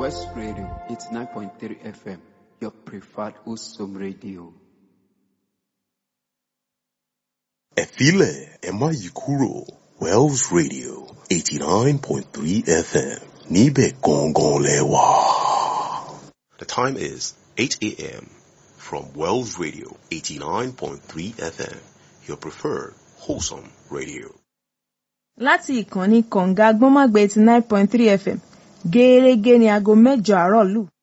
West Radio 89.3 FM, your preferred Usum radio. ẹ filẹ̀ ẹ má yí kúrò Wells Radio eighty nine point three FM níbẹ̀ gangan lẹ wà. The time is eight a.m. from Wells Radio eighty nine point three FM your preferred wholesome radio. láti ìkànnì kọ̀ǹga gbọ́nmágbé eighty nine point three fm gẹ́ẹ́rẹ́gẹ́ ní aago mẹ́jọ àárọ̀ lù.